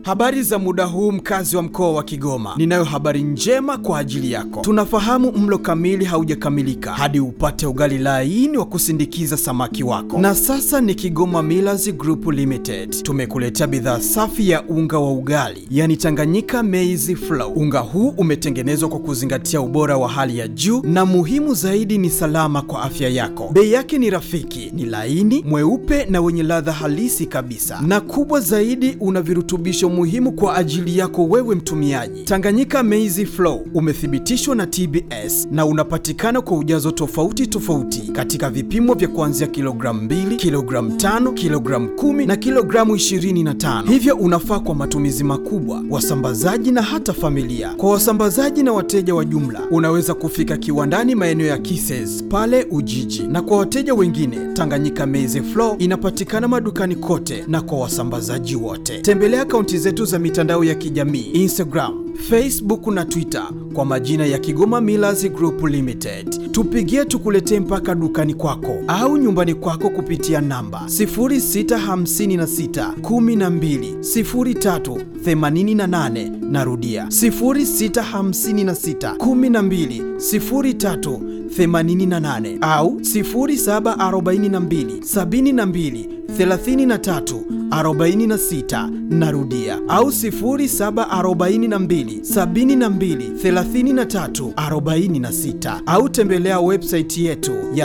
Habari za muda huu mkazi wa mkoa wa Kigoma. Ninayo habari njema kwa ajili yako. Tunafahamu mlo kamili haujakamilika hadi upate ugali laini wa kusindikiza samaki wako. Na sasa ni Kigoma Millers Group Limited. Tumekuletea bidhaa safi ya unga wa ugali, yani Tanganyika Maize Flour. Unga huu umetengenezwa kwa kuzingatia ubora wa hali ya juu na muhimu zaidi ni salama kwa afya yako. Bei yake ni rafiki, ni laini, mweupe na wenye ladha halisi kabisa. Na kubwa zaidi una virutubisho muhimu kwa ajili yako wewe mtumiaji. Tanganyika Maize Flour umethibitishwa na TBS na unapatikana kwa ujazo tofauti tofauti katika vipimo vya kuanzia kilogramu 2, kilogramu 5, kilogramu 10 na kilogramu 25. Hivyo unafaa kwa matumizi makubwa, wasambazaji na hata familia. Kwa wasambazaji na wateja wa jumla, unaweza kufika kiwandani maeneo ya Kises pale Ujiji, na kwa wateja wengine, Tanganyika Maize Flour inapatikana madukani kote na kwa wasambazaji wote. Tembelea akaunti zetu za mitandao ya kijamii Instagram, Facebook na Twitter kwa majina ya Kigoma Millers Group Limited. Tupigie tukuletee mpaka dukani kwako au nyumbani kwako kupitia namba 0656 12 03 88. Narudia 0656 12 03 88 au 0742 72 33 46 narudia au 0742 72 33 46 au tembelea website yetu ya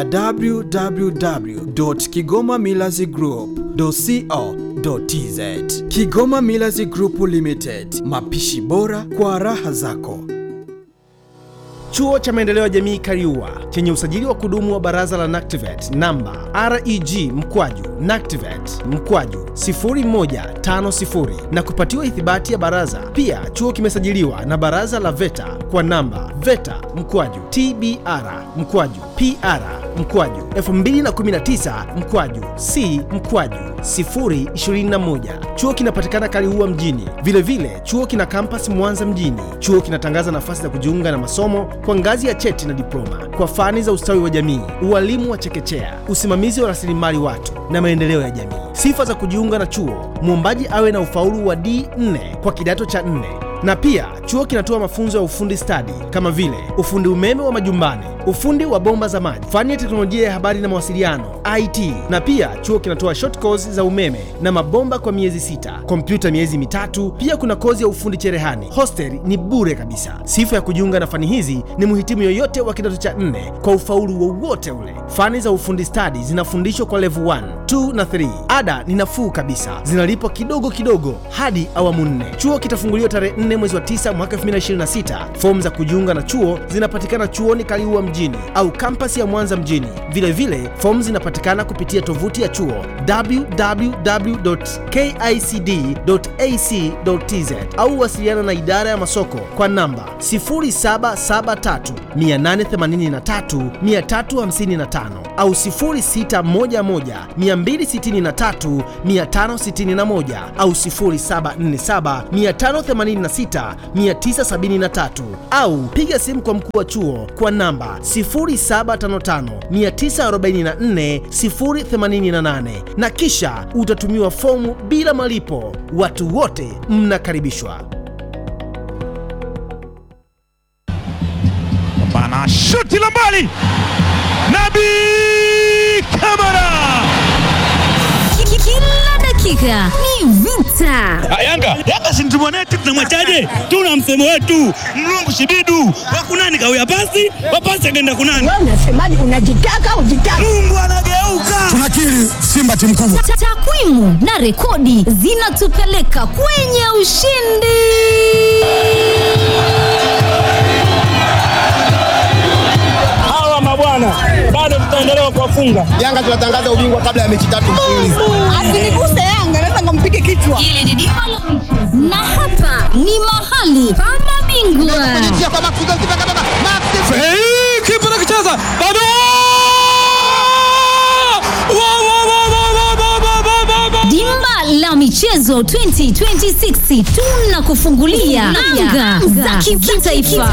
www.kigomamillazgroup.co.tz Kigoma Millers Group Limited, mapishi bora kwa raha zako. Chuo cha Maendeleo ya Jamii Kariua chenye usajili wa kudumu wa Baraza la NACTIVATE namba REG mkwaju NACTIVATE mkwaju 0150 na kupatiwa ithibati ya baraza. Pia chuo kimesajiliwa na Baraza la VETA kwa namba VETA mkwaju TBR mkwaju PR mkwaju 2019 mkwaju C mkwaju 021. Chuo kinapatikana Kaliua mjini. Vilevile vile, chuo kina kampasi Mwanza mjini. Chuo kinatangaza nafasi za kujiunga na masomo kwa ngazi ya cheti na diploma kwa fani za ustawi wa jamii, ualimu wa chekechea, usimamizi wa rasilimali watu na maendeleo ya jamii. Sifa za kujiunga na chuo: mwombaji awe na ufaulu wa D4 kwa kidato cha 4 na pia chuo kinatoa mafunzo ya ufundi stadi kama vile ufundi umeme wa majumbani, ufundi wa bomba za maji, fani ya teknolojia ya habari na mawasiliano IT. Na pia chuo kinatoa short course za umeme na mabomba kwa miezi sita, kompyuta miezi mitatu. Pia kuna kozi ya ufundi cherehani. Hostel ni bure kabisa. Sifa ya kujiunga na fani hizi ni mhitimu yoyote wa kidato cha nne kwa ufaulu wowote ule. Fani za ufundi stadi zinafundishwa kwa level 1, 2 na 3. Ada ni nafuu kabisa, zinalipwa kidogo kidogo hadi awamu nne. Chuo kitafunguliwa tarehe 4 mwezi wa 9 mwaka 2026. Fomu za kujiunga na chuo zinapatikana chuoni Kaliua mjini au kampasi ya Mwanza mjini. Vilevile fomu zinapatikana kupitia tovuti ya chuo www.kicd.ac.tz au wasiliana na idara ya masoko kwa namba 0773 883 355 au 0611 263 561 au 0747 586 973 au piga simu kwa mkuu wa chuo kwa namba 0755944088 na kisha utatumiwa fomu bila malipo. Watu wote mnakaribishwa. Bana shuti la mbali, Nabi Kamara. Kila dakika ni vita. Yanga Yanga si mtu mwanetu, tunamwachaje? Tuna msemo wetu mlungu shibidu wakunani kawia pasi wapasi akaenda kunani. Wewe unasemaje? Unajitaka ujitaka? Mungu anageuka. Tunakiri Simba timu kubwa. Ta- Takwimu na rekodi zinatupeleka kwenye ushindi. Hawa mabwana bado tutaendelea kuwafunga. Yanga tunatangaza ubingwa kabla ya mechi tatu mfululizo. Asiniguse Yanga, naweza nikampige kichwa. Hili ni dimba la michezo. na hapa ni mahali pa mabingwa. Kwa Max Goalkeeper kama Max Hey, kipa anakicheza bado. Wa, wa, wa, wa, wa, wa, wa, wa, wa, wa. Dimba la michezo 2026 tunakufungulia anga za kitaifa.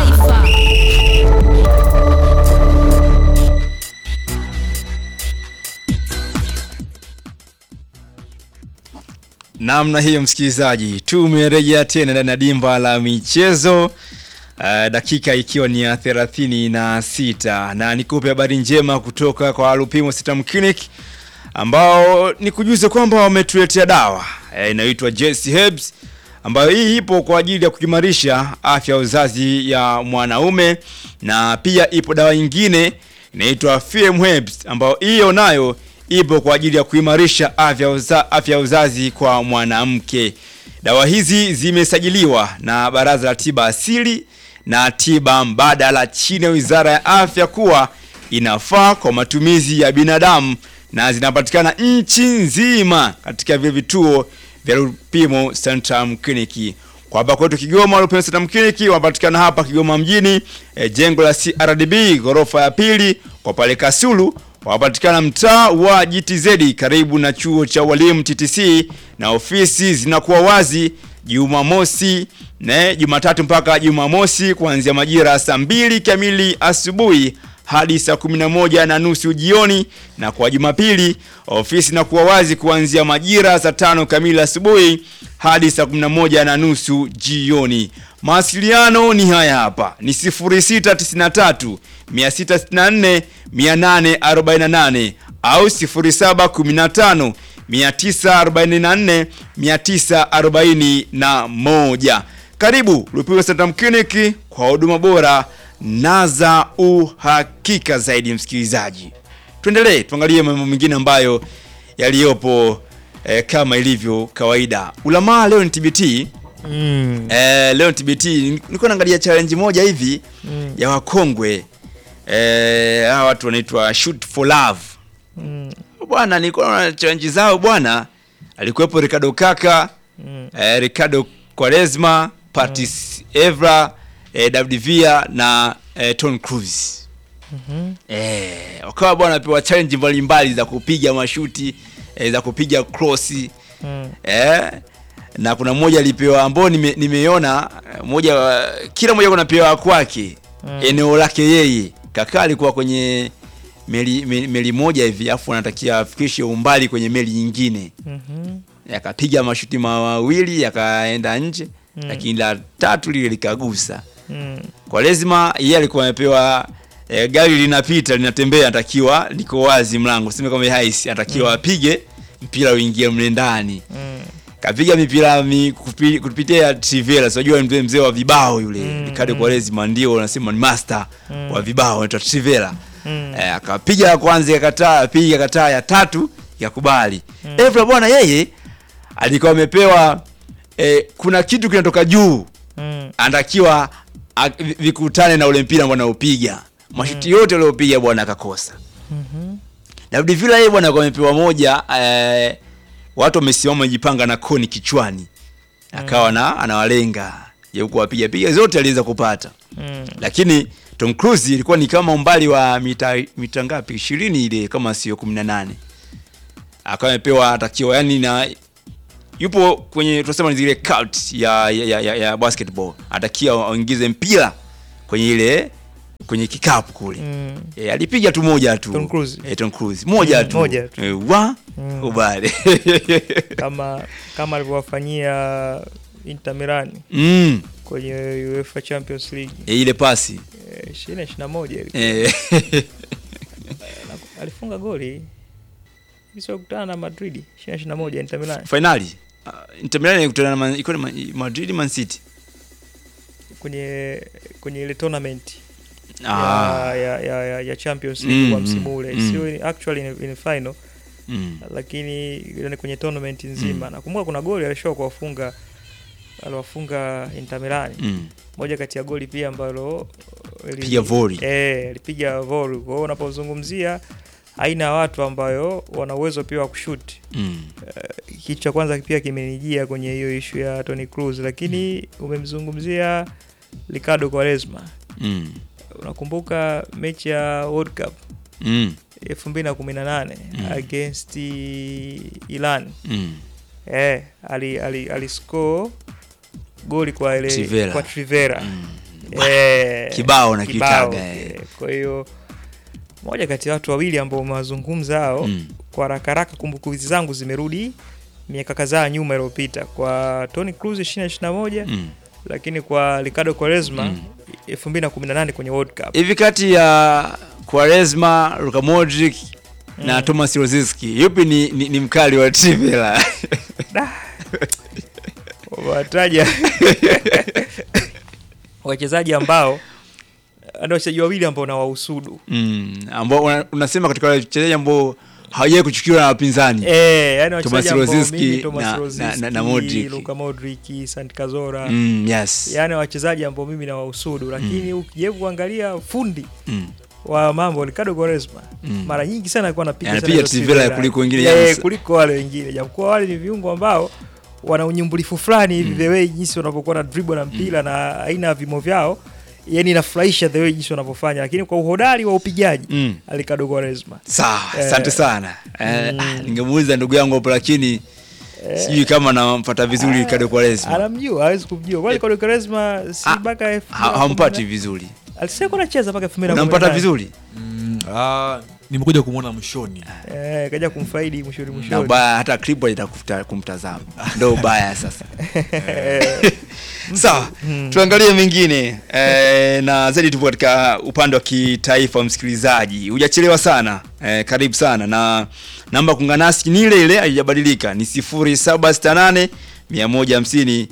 namna hiyo msikilizaji tumerejea tena ndani ya dimba la michezo uh, dakika ikiwa ni ya thelathini na sita na nikupe habari njema kutoka kwa lupimo sitam clinic ambao ni kujuze kwamba wametuletea dawa eh, inayoitwa Jesse Herbs ambayo hii ipo kwa ajili ya kuimarisha afya ya uzazi ya mwanaume na pia ipo dawa nyingine inaitwa FM Herbs ambayo hiyo nayo ipo kwa ajili ya kuimarisha afya ya uza, afya ya uzazi kwa mwanamke. Dawa hizi zimesajiliwa na Baraza la Tiba Asili na Tiba Mbadala chini ya Wizara ya Afya kuwa inafaa kwa matumizi ya binadamu na zinapatikana nchi nzima katika vile vituo vya Lupimo Centrum Clinic. Kwa hapa kwetu Kigoma, Lupimo Centrum Clinic wanapatikana hapa Kigoma mjini, e, jengo la CRDB ghorofa ya pili. Kwa pale Kasulu wanapatikana mtaa wa GTZ karibu na chuo cha walimu TTC, na ofisi zinakuwa wazi Jumamosi na Jumatatu mpaka Jumamosi kuanzia majira ya saa mbili kamili asubuhi hadi saa 11 na nusu jioni, na kwa Jumapili ofisi inakuwa wazi kuanzia majira saa tano kamili asubuhi hadi saa 11 na nusu jioni. Mawasiliano ni haya hapa, ni 0693 664 848 au 0715 944 941. Karibu Lupimo Centrum Clinic kwa huduma bora na za uhakika zaidi. Msikilizaji, tuendelee tuangalie mambo mengine ambayo yaliyopo eh, kama ilivyo kawaida. Ulamaa leo ni TBT Mm. eh, leo ni TBT. Nilikuwa naangalia challenge moja hivi mm. ya wakongwe eh, hawa watu wanaitwa Shoot for Love Mm. bwana, nilikuwa naona challenge zao bwana, alikuwepo Ricardo Kaka Mm. eh, Ricardo Quaresma, Patrice Evra eh, David Villa na eh, Tom Cruise Mhm. eh, wakawa bwana wapewa challenge mbalimbali za kupiga mashuti eh, za kupiga crossi Mm. eh, na kuna mmoja alipewa ambao nime, nimeona eh, moja wa- kila mmoja kunapewa kwake Mm. eneo lake yeye. Kaka alikuwa kwenye meli, meli, meli moja hivi afu anatakia afikishe umbali kwenye meli nyingine Mhm. yakapiga mashuti mawili yakaenda nje Mm. lakini la tatu lile likagusa Mm. kwa lazima yeye alikuwa amepewa e, gari linapita linatembea anatakiwa liko wazi mlango sema kama haisi anatakiwa Mm. apige mpira uingie mle ndani Mm. kapiga mipira mi, kupi, kupitia trivela unajua mzee mzee wa vibao yule Mm, Ricardo mm. Quaresma ndio unasema ni master Mm. wa vibao anaitwa trivela Mm. eh, akapiga ya kwanza yakataa piga kataa ya tatu yakubali Mm. Evra bwana yeye alikuwa amepewa eh, kuna kitu kinatoka juu Mm. anatakiwa a- vi- vikutane na ule mpira ambao anaupiga mashuti yote aliopiga bwana akakosa Mhm. David Villa yeye bwana alikuwa amepewa moja eh, watu wamesimama wamejipanga na koni kichwani akawa na anawalenga je huko wapiga piga zote aliweza kupata Mm. lakini Tom Cruise ilikuwa ni kama umbali wa mita mita ngapi 20 ile kama sio 18 akawa amepewa atakiwa yani na yupo kwenye tunasema ni zile cult ya, ya, ya, ya basketball atakiwa aingize mpira kwenye ile kwenye kikapu kule Mm. e, alipiga tu moja tu Tom Cruise. e, Tom Cruise moja Mm, tu moja tu. e, wa Mm. kubali kama kama alivyowafanyia Inter Milan mm. kwenye UEFA Champions League e, ile pasi eh, 20 21 ilikuwa. e, Na- alifunga goli sio kukutana na Madrid 20 21 Inter Milan finali uh, Inter Milan ilikutana na Man- ilikuwa ni Ma- Madrid Man City kwenye kwenye ile tournament Ah. ya, ya, ya, ya, ya Champions League Mm, kwa mm, msimu ule mm. sio in- actually in, in final Mm. lakini ile ni kwenye tournament nzima Mm. nakumbuka kuna goli alishoa kuwafunga aliwafunga Inter Milan Mm. moja kati ya goli pia ambalo ili- Piga volley. eh alipiga volley kwa hiyo unapozungumzia aina ya watu ambayo wana uwezo pia wa kushuti Mm. uh, kitu cha kwanza pia kimenijia kwenye hiyo ishu ya Tony Cruz lakini umemzungumzia Ricardo Quaresma Mm. unakumbuka mechi ya World Cup Mm. 2018 Mm. against Iran Mm. eh ali ali aliscore goli kwa ile Trivela. kwa Trivera Mm. eh, Kibao na kibao, kitaga, eh. eh. kwa hiyo moja kati ya watu wawili ambao umewazungumza hao Mm. kwa haraka haraka kumbukumbu zangu zimerudi miaka kadhaa nyuma iliyopita kwa Toni Kroos 2021 Mm. lakini kwa Ricardo Quaresma 2018 kwenye World Cup. hivi kati ya Quaresma, Luka Modric na Thomas Rosiski yupi ni, ni, ni mkali wa Trivela? wataja wachezaji ambao ndio wachezaji wawili ambao na wahusudu mm, ambao una- unasema katika wale wachezaji ambao hawajawahi kuchukiwa na wapinzani eh, yani Thomas wachezaji ambao Rosiski mimi Thomas na- na- Rosiski, na- na Modric. Luka Modric, Santi Cazorla mm, yes. yani wachezaji ambao mimi na wahusudu, lakini ukijaribu kuangalia fundi Mm. wa mambo Ricardo Quaresma Mm. mara nyingi sana alikuwa anapiga sana Anapiga hizo Trivela Trivela. kuliko wengine, Eh, James. kuliko wale wengine japokuwa wale ni viungo ambao wana unyumbulifu fulani hivi the way jinsi wanavyokuwa na dribble na mpira na aina ya vimo vyao yani inafurahisha the way jinsi wanavyofanya lakini kwa uhodari wa upigaji Mm. Ricardo Quaresma Sawa, Eh, asante sana. Eh, ah, ningemuuliza ndugu yangu hapo lakini sijui kama nampata vizuri Ricardo Quaresma. anamjua hawezi kumjua kwa Ricardo Quaresma si Ah, mpaka elfu mbili Ha- na hampati kumi na- vizuri. alisema kuwa anacheza mpaka 2018. Unampata vizuri? Ah, nimekuja kumwona mwishoni. eh kaja kumfaidi mwishoni Na mwishoni ubaya hata clip itakufuta kumtazama. Ndio ubaya sasa. Sawa, tuangalie mengine e, na zaidi tupo katika upande wa kitaifa. Msikilizaji, hujachelewa sana e, karibu sana na namba ya kuungana nasi ni ile ile, haijabadilika ni 0768 150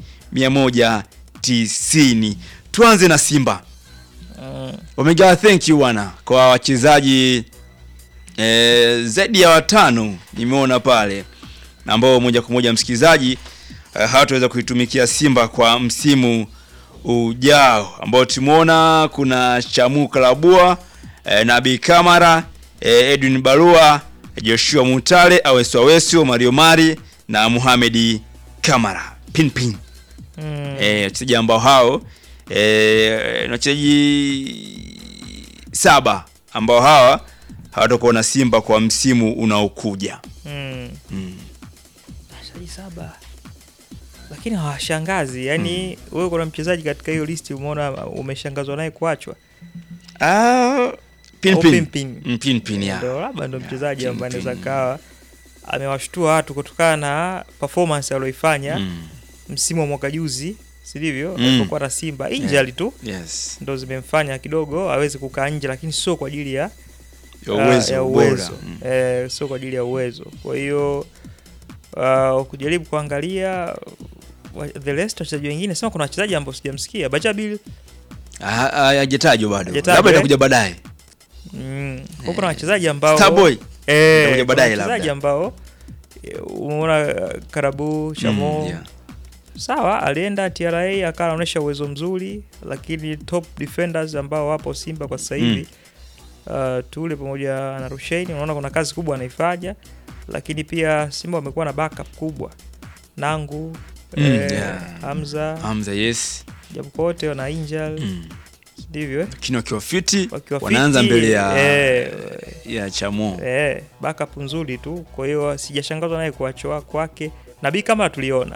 190. Tuanze na Simba. Wamegawa thank you bwana kwa wachezaji e, zaidi ya watano nimeona pale na ambao moja kwa moja msikilizaji uh, hawataweza kuitumikia Simba kwa msimu ujao, ambao tumeona kuna Chamu Kalabua eh, Nabi Kamara eh, Edwin Barua Joshua Mutale Awesu Awesu Mario Mari na Muhamedi Kamara Pinpin Mm. eh, wachezaji ambao hao eh, ni wachezaji saba ambao hawa hawatakuwa na Simba kwa msimu unaokuja. Mm. Mm. wachezaji saba lakini hawashangazi yani wewe kuna mchezaji katika hiyo listi umeona umeshangazwa naye kuachwa Ah, Au Pinpin. Pinpin. Mm, Pinpin, ya. Ndio, labda ndo mchezaji ambaye Pinpin. anaweza kawa amewashtua watu kutokana na performance aliyoifanya Mm. msimu wa mwaka juzi sivyo Mm. alipokuwa na Simba injury tu Yes. ndo zimemfanya kidogo aweze kukaa nje lakini sio kwa ajili ya Ya ah, uwezo, ya bora. uwezo. Mm. Eh, sio kwa ajili ya uwezo kwa hiyo uh, kujaribu kuangalia wa- the rest wachezaji wengine sema kuna wachezaji ambao sijamsikia Bajabil Ah, ah, hajatajwa bado, Hajatajwa, labda eh? itakuja baadaye. mm, kwa kuna wachezaji ambao Starboy. eh, Itakuja kuna baadaye wachezaji labda. ambao eh, umeona uh, Karabu Chamo Mm, yeah. sawa alienda TRA akawa anaonyesha uwezo mzuri lakini top defenders ambao wapo Simba kwa sasa hivi uh, Tule pamoja na Rushaini unaona kuna kazi kubwa anaifanya lakini pia Simba wamekuwa na backup kubwa Nangu Mm, eh, yeah. Hamza Hamza, yes. japokuwa wote wana injury Mm. ndivyo eh? Lakini wakiwa fiti Wakiwa wanaanza fiti, mbele ya eh, ya Chamo. Eh, backup nzuri tu. Kwa hiyo sijashangazwa naye kuachwa kwake. Nabii kama tuliona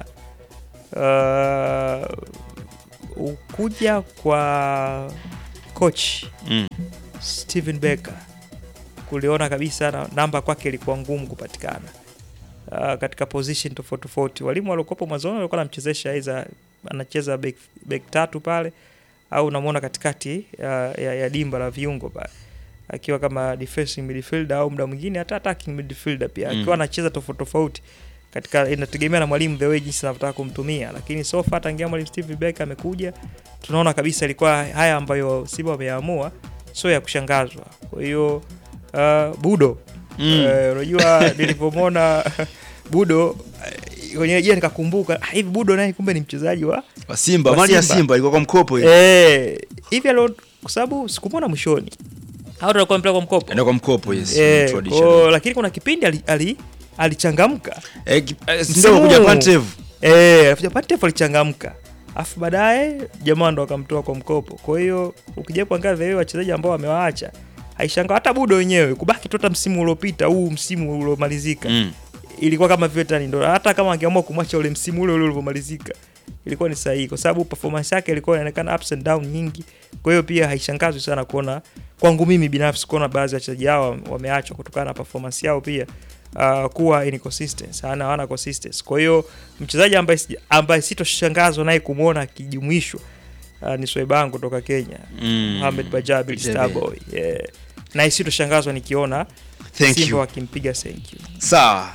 uh, ukuja kwa coach Mm. Steven Becker kuliona kabisa na, namba kwake ilikuwa ngumu kupatikana uh, katika position tofauti tofauti. Walimu waliokuwepo mwanzoni walikuwa wanamchezesha aidha anacheza back, back tatu pale au unamwona katikati uh, ya, ya dimba la viungo pale akiwa kama defensive midfielder au muda mwingine hata attacking midfielder pia Mm. akiwa anacheza tofauti tofauti katika inategemea na mwalimu the way jinsi anavyotaka kumtumia, lakini so far tangia mwalimu Steve Becker amekuja, tunaona kabisa ilikuwa haya ambayo Simba wameamua sio ya kushangazwa. Kwa hiyo uh, Budo Mm. eh, unajua nilivyomwona Budo eh, kwenye jia nikakumbuka ah, hivi Budo naye kumbe ni mchezaji wa Wa Simba, wa mali ya Simba ilikuwa kwa mkopo ile. eh, hivi alo kwa sababu sikumwona mwishoni au ndo alikuwa mpira kwa mkopo Ndio kwa mkopo yes. eh, traditional. kwa, lakini kuna kipindi ali, ali, alichangamka Eh, ki- eh, Msimu ndio kuja huu. Pantev. Eh, alafu Pantev alichangamka afu baadaye jamaa ndo akamtoa kwa mkopo. Kwa hiyo ukija kuangalia vile wachezaji ambao wamewaacha haishanga hata Budo wenyewe kubaki tu hata msimu uliopita huu msimu uliomalizika Mm. ilikuwa kama vile tani ndo hata kama angeamua kumwacha ule msimu ule ule ulivyomalizika ilikuwa ni sahihi kwa sababu performance yake ilikuwa inaonekana ups and down nyingi. Kwa hiyo pia haishangazwi sana kuona kwangu mimi binafsi kuona baadhi ya wachezaji hao wameachwa kutokana na performance yao pia uh, kuwa inconsistent hana hana consistency. Kwa hiyo mchezaji ambaye sija- ambaye sitoshangazwa naye kumwona akijumuishwa uh, ni Swaibangu kutoka Kenya Mm. Mohamed Bajabi Bajabi. Starboy yeah. na sitoshangazwa nikiona Thank Simba you. wakimpiga thank you. Sawa.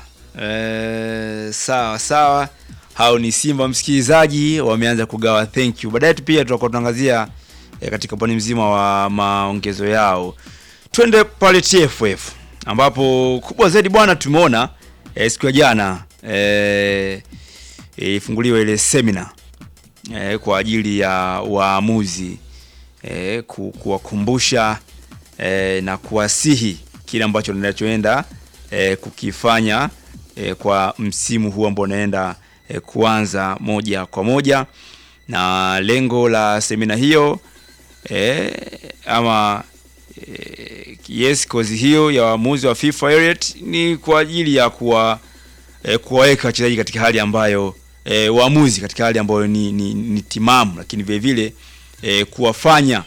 Eh, sawa sawa. Hao ni Simba msikilizaji, wameanza kugawa thank you. Baadaye tu pia tutakuwa tunaangazia eh, katika upande mzima wa maongezo yao. Twende pale TFF ambapo kubwa zaidi bwana tumeona eh, siku ya jana eh, ifunguliwa ile semina eh, kwa ajili ya waamuzi eh, ku, kuwakumbusha eh, na kuwasihi kile ambacho ninachoenda eh, kukifanya eh, kwa msimu huu ambao unaenda eh, kuanza moja kwa moja, na lengo la semina hiyo eh, ama eh, yes kozi hiyo ya waamuzi wa FIFA Elite ni kwa ajili ya kuwa eh, kuwaweka wachezaji katika hali ambayo eh, waamuzi katika hali ambayo ni, ni, ni timamu, lakini vile vile eh, kuwafanya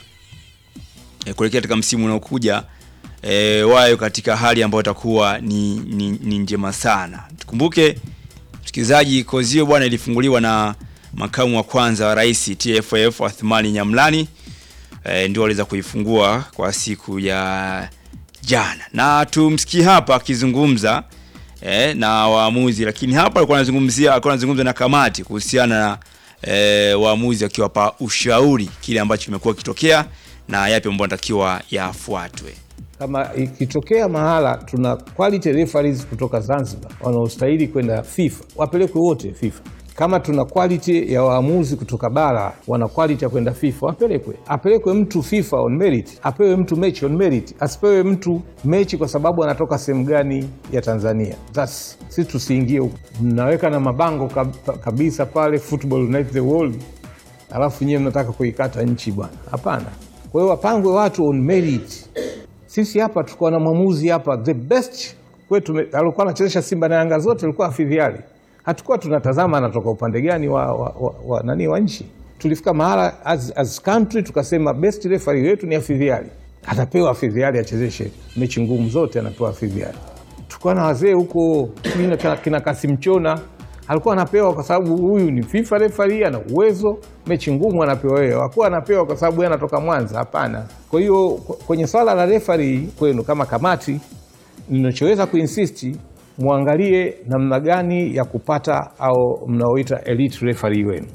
eh, kuelekea katika msimu unaokuja eh, wayo katika hali ambayo itakuwa ni, ni, ni njema sana. Tukumbuke msikilizaji, kozi hiyo bwana ilifunguliwa na makamu wa kwanza wa rais TFF Athmani Nyamlani eh, ndio aliweza kuifungua kwa siku ya jana, na tumsikie hapa akizungumza eh, na waamuzi, lakini hapa alikuwa anazungumzia alikuwa anazungumza na kamati kuhusiana na eh, waamuzi akiwapa ushauri kile ambacho kimekuwa kitokea na yapi ambayo anatakiwa yafuatwe. kama ikitokea mahala tuna quality referees kutoka Zanzibar wanaostahili kwenda FIFA wapelekwe wote FIFA. Kama tuna quality ya waamuzi kutoka bara wana quality ya kwenda FIFA wapelekwe. Apelekwe mtu FIFA on merit, apewe mtu mechi on merit, asipewe mtu mechi kwa sababu anatoka sehemu gani ya Tanzania. That's, sisi tusiingie huko. Mnaweka na mabango kab- kabisa pale football unite the world, alafu nyewe mnataka kuikata nchi bwana. Hapana. Kwa hiyo wapangwe watu on merit sisi hapa tulikuwa na mwamuzi hapa the best kwetu me- alikuwa anachezesha Simba na Yanga zote alikuwa afidhiali. Hatukuwa tunatazama anatoka upande gani wa, wa, wa, wa, nani wa nchi. Tulifika mahala as, as country tukasema best referee wetu ni afidhiali, atapewa afidhiali achezeshe mechi ngumu zote, anapewa afidhiali. Tulikuwa na wazee huko kina, kina, kina Kasim Chona alikuwa anapewa kwa sababu huyu ni FIFA referee, ana uwezo. Mechi ngumu anapewa yeye, hakuwa anapewa kwa sababu yeye anatoka Mwanza. Hapana. Kwa hiyo k- kwenye swala la referee kwenu kama kamati, ninachoweza kuinsisti muangalie namna gani ya kupata au mnaoita elite referee wenu.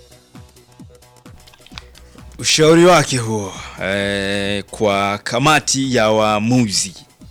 Ushauri wake huo eh, kwa kamati ya waamuzi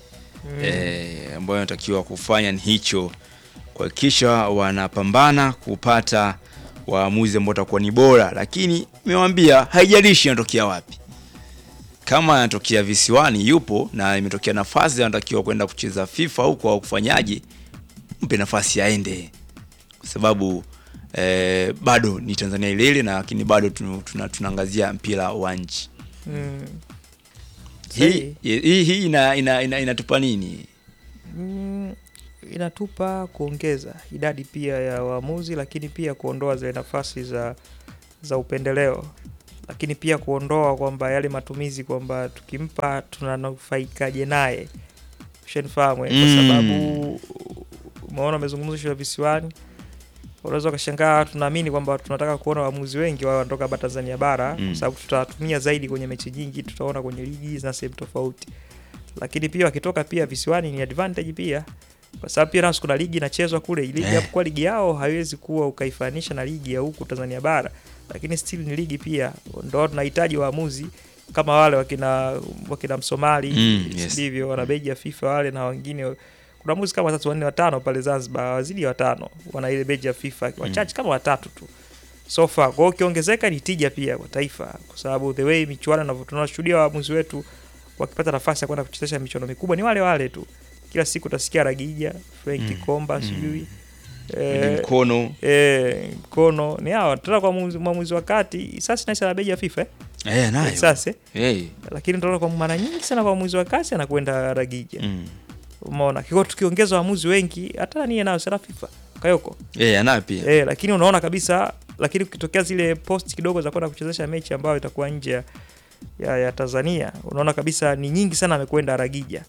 eh, ambayo anatakiwa kufanya ni hicho, kuhakikisha wanapambana kupata waamuzi ambao watakuwa ni bora, lakini nimewambia haijalishi anatokea wapi. Kama anatokea visiwani yupo na imetokea nafasi anatakiwa kwenda kucheza FIFA huko au kufanyaje, mpe nafasi aende, kwa sababu eh, bado ni Tanzania ile ile, na lakini bado tunu- tuna- tunaangazia mpira wa nchi Mm. hii Sahi. hii hii ina, ina, ina, inatupa nini? Mm, inatupa kuongeza idadi pia ya waamuzi, lakini pia kuondoa zile nafasi za za upendeleo, lakini pia kuondoa kwamba yale matumizi kwamba tukimpa tunanufaikaje naye, ushanifahamu eh? kwa Mm. sababu umeona umezungumza shule ya visiwani, unaweza ukashangaa, tunaamini kwamba tunataka kuona waamuzi wengi wao wanatoka hapa Tanzania bara Mm. kwa sababu tutawatumia zaidi kwenye mechi nyingi, tutaona kwenye ligi na sehemu tofauti lakini pia wakitoka pia visiwani ni advantage pia kwa sababu pia nasu kuna ligi inachezwa kule ligi Eh. japokuwa ligi yao haiwezi kuwa ukaifanisha na ligi ya huku Tanzania bara lakini still ni ligi pia ndo tunahitaji waamuzi kama wale wakina wakina Msomali Mm, yes. ndivyo wana beji ya FIFA wale na wengine kuna waamuzi kama watatu wanne watano pale Zanzibar wazidi ya watano wana ile beji ya FIFA wachache kama watatu tu so far. Kwa hiyo ukiongezeka ni tija pia kwa taifa, kwa sababu the way michuano inavyo tunashuhudia waamuzi wetu wakipata nafasi ya kwenda kuchezesha michuano mikubwa ni wale wale tu. Kila siku utasikia Ragija, Frank Mm. Komba, Mm. sijui Ni mkono eh, mkono ni hawa tena kwa mwamuzi- mwamuzi wa kati sasa naisa na beji ya FIFA eh? eh, nayo Sasa hey. lakini tunaona kwa mara nyingi sana kwa mwamuzi wa kati anakwenda Ragija. mm. Umeona kiko tukiongeza waamuzi wengi hata niye nayo sana FIFA Kayoko eh, anayo pia Eh, lakini unaona kabisa, lakini ukitokea zile post kidogo za kwenda kuchezesha mechi ambayo itakuwa nje ya, ya, ya Tanzania, unaona kabisa ni nyingi sana amekwenda Ragija.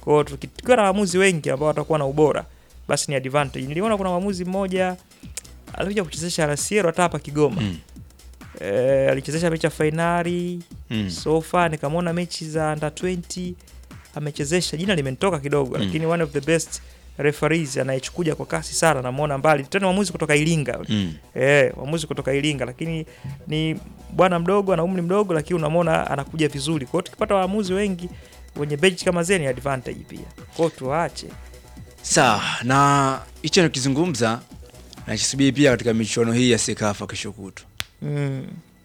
Kwa hiyo tuki- tukiwa na waamuzi wengi ambao watakuwa na ubora, basi ni advantage. Niliona kuna mwamuzi mmoja alikuja kuchezesha RCL hata hapa Kigoma Mm. eh, alichezesha mechi ya fainali Mm. sofa, nikamwona mechi za under 20 amechezesha, jina limenitoka kidogo Mm. lakini one of the best referees anayechukuja kwa kasi sana, namuona mbali tena, mwamuzi kutoka Iringa Mm. eh, mwamuzi kutoka Iringa, lakini ni bwana mdogo, ana umri mdogo, lakini unamwona anakuja vizuri. Kwa hiyo tukipata waamuzi wengi wenye bench kama zeni advantage pia, kwa hiyo tuwaache Sawa, na hicho nikizungumza nakisubiri pia katika michuano hii ya Sekafa kesho kutwa. mm.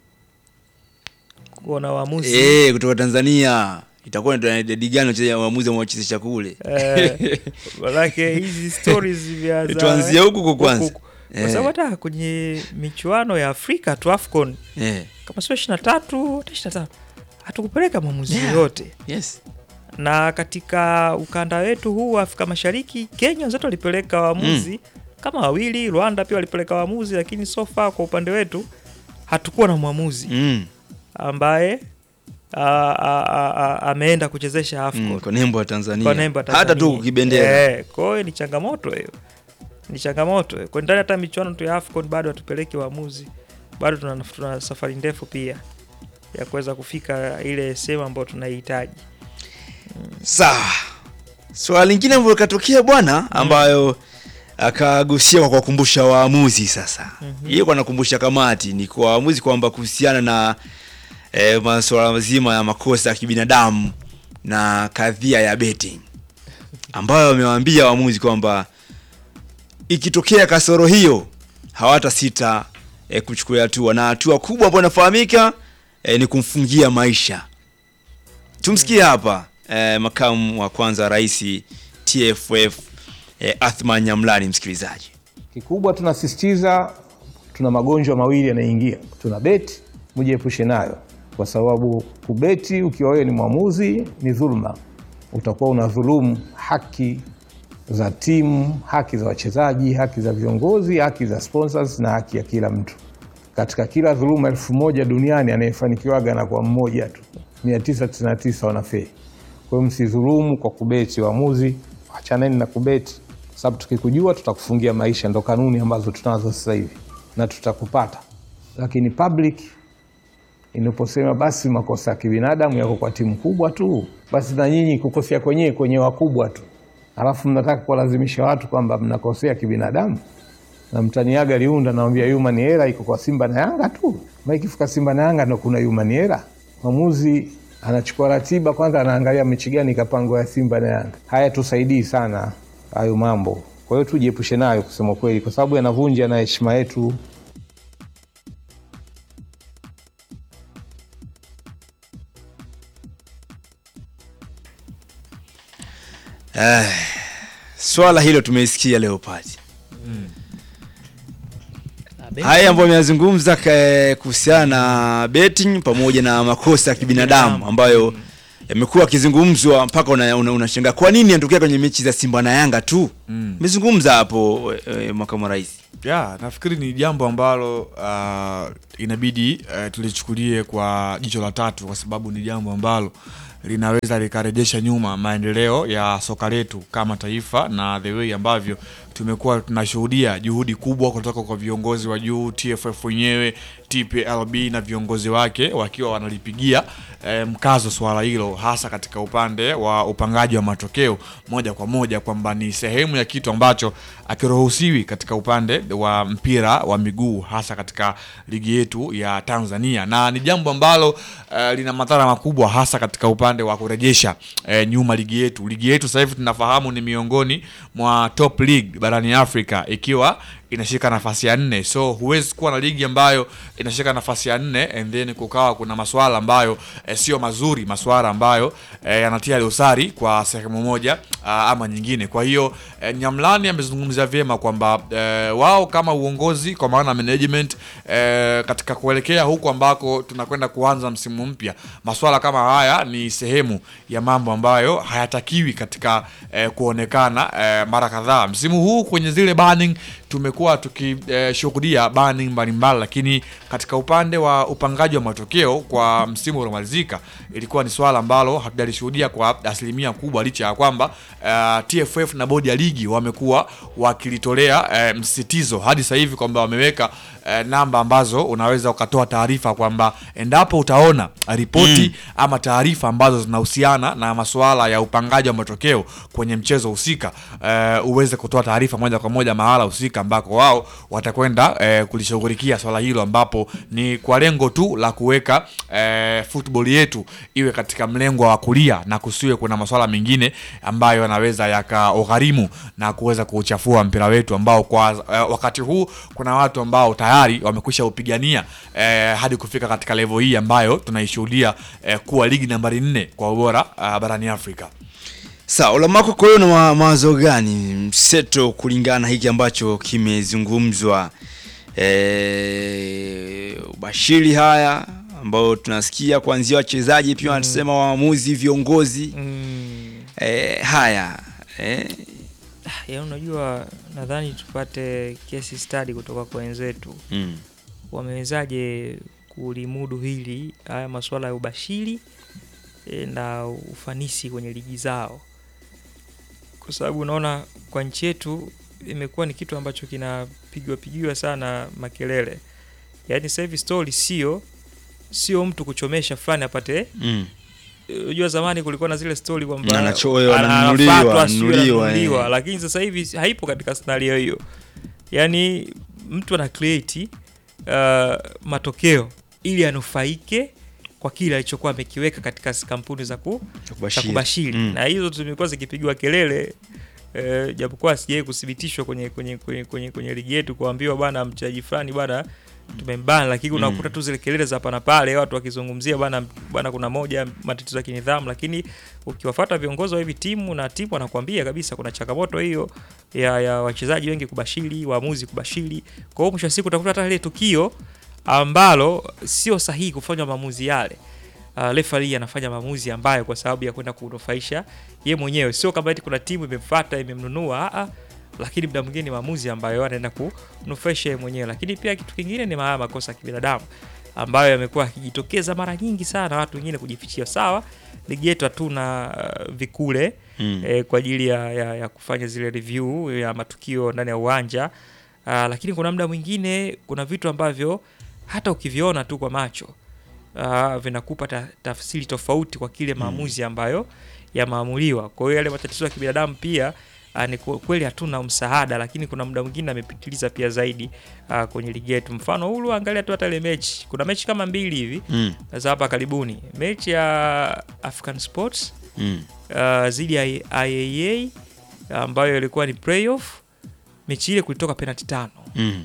kuona waamuzi Eh, kutoka Tanzania itakuwa ni idadi gani wachezaji waamuzi wanaochezesha kule? Eh, manake hizi stories vya za- Tuanzie huku kwa kwanza. huku. kwa Eh. sababu hata kwenye michuano ya Afrika tu AFCON Eh. kama sio 23 hata 25 hatukupeleka maamuzi Yeah. yote Yes. na katika ukanda wetu huu wa Afrika Mashariki Kenya wenzetu walipeleka waamuzi kama wawili, Rwanda pia walipeleka waamuzi, lakini so far kwa upande wetu hatukuwa na mwamuzi Mm. ambaye a- a- a- a- ameenda kuchezesha AFCON Mm, kwa nembo ya Tanzania. kwa nembo ya Hata tu Tanzania. kukibendera. Eh, kwa hiyo ni changamoto hiyo, ni changamoto hiyo. Kwa ndani hata michuano tu ya AFCON bado hatupeleki waamuzi, bado tuna, tuna safari ndefu pia ya kuweza kufika ile sehemu ambayo tunaihitaji. Sawa. Swala lingine ambalo likatokea bwana ambayo akagusia kwa kuwakumbusha waamuzi sasa. Mhm. Yeye kwa anakumbusha kamati ni kwa waamuzi kwamba kuhusiana na eh, masuala mazima ya makosa ya kibinadamu na kadhia ya betting ambayo wamewaambia waamuzi kwamba ikitokea kasoro hiyo hawata sita eh, kuchukulia hatua na hatua kubwa ambayo inafahamika eh, ni kumfungia maisha. Tumsikie hapa eh, makamu wa kwanza rais TFF eh, Athman Nyamlani, msikilizaji. Kikubwa tunasisitiza, tuna magonjwa mawili yanaingia, tuna beti, mujiepushe nayo, kwa sababu kubeti ukiwa wewe ni mwamuzi ni dhulma, utakuwa unadhulumu haki za timu, haki za wachezaji, haki za viongozi, haki za sponsors na haki ya kila mtu. Katika kila dhuluma elfu moja duniani anayefanikiwaga na kwa mmoja tu, 999 wanafeli. Kwa hiyo msidhulumu kwa kubeti. Waamuzi, achaneni na kubeti, kwa sababu tukikujua tutakufungia maisha. Ndo kanuni ambazo tunazo sasa hivi na tutakupata. Lakini public inaposema basi makosa ya kibinadamu yako kwa timu kubwa tu, basi na nyinyi kukosea kwenyewe kwenye wakubwa tu, alafu mnataka kuwalazimisha watu kwamba mnakosea kibinadamu na mtaniaga liunda, nawambia human error iko kwa Simba na Yanga tu. Ma ikifika Simba na Yanga ndo kuna human error. Mwamuzi anachukua ratiba kwanza, anaangalia mechi gani ikapangwa ya Simba na Yanga. Haya tusaidii sana hayo mambo, kwa hiyo tujiepushe nayo kusema kweli, kwa sababu yanavunja na heshima yetu. Eh, swala hilo tumeisikia leo pati haya ambayo ameyazungumza ka- kuhusiana na betting pamoja na makosa ya kibinadamu ambayo yamekuwa yakizungumzwa mpaka unashangaa una, unashangaa kwa nini yanatokea kwenye mechi za Simba na Yanga tu. Mm. Umezungumza hapo e, makamu wa rais. ya nafikiri ni jambo ambalo uh, inabidi uh, tulichukulie kwa jicho la tatu kwa sababu ni jambo ambalo linaweza likarejesha nyuma maendeleo ya soka letu kama taifa na the way ambavyo tumekuwa tunashuhudia juhudi kubwa kutoka kwa viongozi wa juu TFF wenyewe TPLB na viongozi wake wakiwa wanalipigia eh, mkazo swala hilo hasa katika upande wa upangaji wa matokeo moja kwa moja kwamba ni sehemu ya kitu ambacho akiruhusiwi katika upande wa mpira wa miguu hasa katika ligi yetu ya Tanzania, na ni jambo ambalo eh, lina madhara makubwa hasa katika upande wa kurejesha eh, nyuma ligi yetu. Ligi yetu sasa hivi tunafahamu ni miongoni mwa top league barani Afrika ikiwa inashika nafasi ya nne, so huwezi kuwa na ligi ambayo inashika nafasi ya nne and then kukawa kuna maswala ambayo eh, sio mazuri, maswala ambayo eh, yanatia dosari kwa sehemu moja ah, ama nyingine. Kwa hiyo eh, Nyamlani amezungumzia vyema kwamba eh, wao kama uongozi kwa maana management eh, katika kuelekea huku ambako tunakwenda kuanza msimu mpya, maswala kama haya ni sehemu ya mambo ambayo hayatakiwi katika eh, kuonekana eh, mara kadhaa msimu huu kwenye zile burning tumekuwa tukishuhudia bani mbalimbali, lakini katika upande wa upangaji wa matokeo kwa msimu uliomalizika ilikuwa ni swala ambalo hatujalishuhudia kwa asilimia kubwa, licha ya kwamba uh, TFF na bodi ya ligi wamekuwa wakilitolea uh, msisitizo hadi sasa hivi kwamba wameweka uh, namba ambazo unaweza ukatoa taarifa kwamba endapo utaona ripoti Mm. ama taarifa ambazo zinahusiana na masuala ya upangaji wa matokeo kwenye mchezo husika uh, uweze kutoa taarifa moja kwa moja mahala husika ambako wao watakwenda uh, kulishughulikia swala hilo ambapo ni kwa lengo tu la kuweka uh, football yetu iwe katika mlengo wa kulia na kusiwe kuna masuala mengine ambayo yanaweza yakaogharimu na kuweza kuuchafua mpira wetu ambao kwa uh, wakati huu kuna watu ambao tayari wamekwisha upigania uh, hadi kufika katika level hii ambayo tunaishuhudia uh, kuwa ligi nambari nne kwa ubora uh, barani Afrika. Sawa, Ulamako, kwa hiyo na ma- mawazo gani mseto kulingana na hiki ambacho kimezungumzwa e, ubashiri haya ambao tunasikia kuanzia wachezaji pia wanasema waamuzi, viongozi Mm. e, haya e, ya unajua nadhani tupate case study kutoka kwa wenzetu mm. wamewezaje kulimudu hili haya masuala ya ubashiri e, na ufanisi kwenye ligi zao kwa sababu unaona kwa nchi yetu imekuwa ni kitu ambacho kinapigwa pigiwa sana makelele yaani sasa hivi story sio sio mtu kuchomesha fulani apate Mm. unajua zamani kulikuwa na zile story kwamba Na anachoyo, ana- ananunuliwa, anafuatwa, sijui ananunuliwa, ananunuliwa, eh. lakini sasa hivi haipo katika scenario hiyo yaani mtu ana create uh, matokeo ili anufaike kwa kile alichokuwa amekiweka katika kampuni za, ku, za kubashiri. kubashiri Mm. na hizo zimekuwa zikipigiwa kelele eh, japokuwa sijai kuthibitishwa kwenye, kwenye, kwenye, kwenye, kwenye ligi yetu kuambiwa bana mchezaji fulani bana tumembana lakini Mm. unakuta tu zile kelele za hapa na pale watu wakizungumzia bana bana kuna moja matatizo ya kinidhamu lakini ukiwafuata viongozi wa hivi timu na timu wanakuambia kabisa kuna changamoto hiyo ya, ya wachezaji wengi kubashiri waamuzi kubashiri kwa hiyo mwisho wa siku utakuta hata ile tukio ambalo sio sahihi kufanywa maamuzi yale uh, referee anafanya maamuzi ambayo kwa sababu ya kwenda kunufaisha ye mwenyewe sio kama eti kuna timu imemfuata imemnunua a lakini muda mwingine ni maamuzi ambayo anaenda kunufaisha yeye mwenyewe lakini pia kitu kingine ni haya makosa ya kibinadamu ambayo yamekuwa yakijitokeza mara nyingi sana watu wengine kujifichia sawa ligi yetu hatuna uh, vikule Mm. eh, kwa ajili ya, ya, ya kufanya zile review ya matukio ndani ya uwanja uh, lakini kuna muda mwingine kuna vitu ambavyo hata ukiviona tu kwa macho uh, vinakupa ta, tafsiri tofauti kwa kile maamuzi ambayo yamaamuliwa. Kwa hiyo yale matatizo ya kibinadamu pia uh, ni ku- kweli hatuna msaada, lakini kuna muda mwingine amepitiliza pia zaidi uh, kwenye ligi yetu. Mfano hulu, angalia tu hata ile mechi, kuna mechi kama mbili hivi Mm. za hapa karibuni, mechi ya African Sports Mm. uh, zidi ya IAA ambayo ilikuwa ni playoff. Mechi ile kulitoka penalty tano, Mm.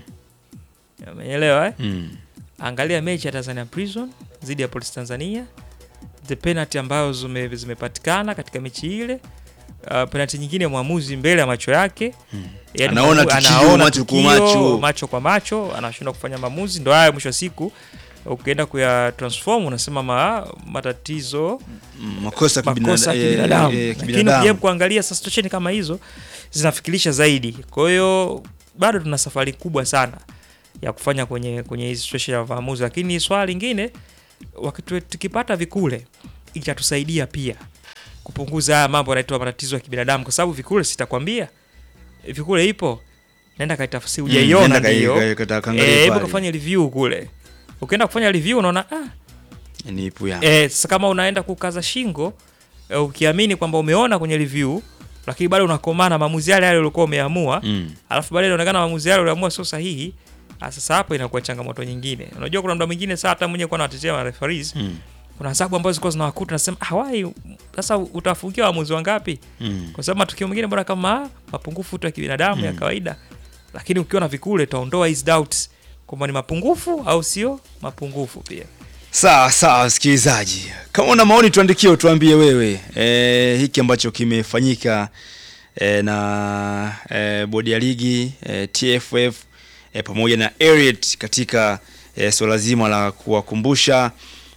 umeelewa eh? Mm. angalia mechi ya Tanzania Prison dhidi ya Police Tanzania, the penalty ambazo zime, zimepatikana katika mechi ile. Uh, penalty nyingine mwamuzi mbele ya macho yake Yaani Anaona mwamu- tukio, anaona macho kwa tukio, macho. macho kwa macho, anashindwa kufanya maamuzi. Ndo haya mwisho wa siku ukienda kuya transform unasema ma, matatizo Mm, makosa ya kibinada- makosa ya eh, kibinadamu, eh, lakini kibinadamu. ukija kuangalia sasa situation kama hizo zinafikirisha zaidi. Kwa hiyo bado tuna safari kubwa sana ya kufanya kwenye kwenye hizi situation ya maamuzi, lakini swala lingine wakati tukipata vikule itatusaidia pia kupunguza haya mambo yanaitwa matatizo ya kibinadamu, kwa sababu vikule sitakwambia vikule ipo, naenda kaitafsiri, Mm, hujaiona nenda kai- ndio, kai- kata- kaangalia eh, hebu pale. kafanya review kule. Ukienda kufanya review unaona ah, Ni ipu ya. Eh, sasa kama unaenda kukaza shingo eh, ukiamini kwamba umeona kwenye review lakini bado unakomana maamuzi yale yale uliokuwa umeamua Mm. alafu baadaye inaonekana maamuzi yale uliamua sio sahihi. ah, Sasa hapo inakuwa changamoto nyingine. Unajua kuna muda mwingine saa hata mwenyewe kwa nawatetea ma referees Mm. kuna adhabu ambazo zilikuwa zinawakuta nasema ah, wai sasa utafungia waamuzi wangapi? Mm. Kwa sababu matukio mengine bora kama mapungufu tu ya kibinadamu ya Mm. kawaida, lakini ukiwa na vikule utaondoa hizi doubts kwamba ni mapungufu au sio mapungufu pia. Sawa sawa, msikilizaji, kama una maoni tuandikie, utuambie wewe e, hiki ambacho kimefanyika e, na e, bodi ya ligi e, TFF e, pamoja na Eriet katika e, swala zima la kuwakumbusha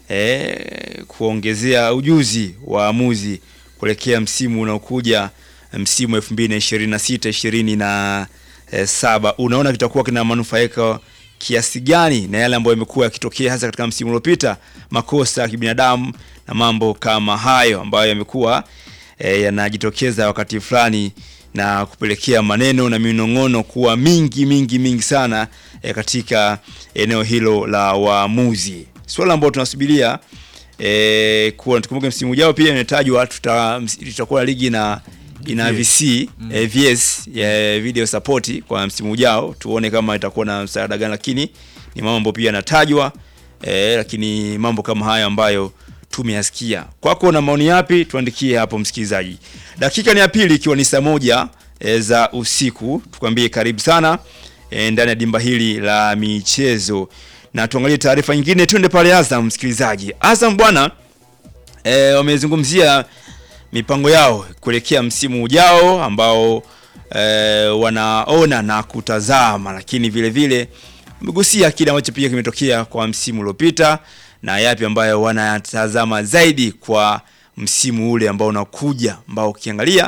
e, kuongezea ujuzi waamuzi kuelekea msimu unaokuja msimu 2026 20 eh, saba unaona kitakuwa kina manufaika kiasi gani na yale ambayo yamekuwa yakitokea hasa katika msimu uliopita, makosa ya kibinadamu na mambo kama hayo ambayo yamekuwa eh, yanajitokeza wakati fulani na kupelekea maneno na minong'ono kuwa mingi mingi mingi sana eh, katika eneo hilo la waamuzi, swala ambalo tunasubiria eh, kuwa tukumbuke msimu ujao pia imetajwa tuta- ms- tutakuwa ligi na ina VS. VC eh, VS ya video support kwa msimu ujao, tuone kama itakuwa na msaada gani, lakini ni mambo pia yanatajwa eh, lakini mambo kama haya ambayo tumeyasikia. Kwako na maoni yapi? Tuandikie hapo msikilizaji. Dakika ni ya pili ikiwa ni saa moja e, za usiku, tukwambie karibu sana e, ndani ya dimba hili la michezo, na tuangalie taarifa nyingine. Twende pale Azam, msikilizaji. Azam bwana e, wamezungumzia mipango yao kuelekea msimu ujao ambao e, wanaona na kutazama, lakini vile vile wamegusia kile ambacho pia kimetokea kwa msimu uliopita na yapi ambayo wanatazama zaidi kwa msimu ule ambao unakuja, ambao ukiangalia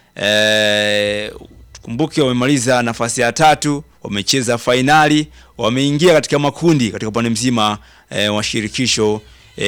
e, tukumbuke wamemaliza nafasi ya tatu, wamecheza fainali, wameingia katika makundi katika upande mzima e, wa shirikisho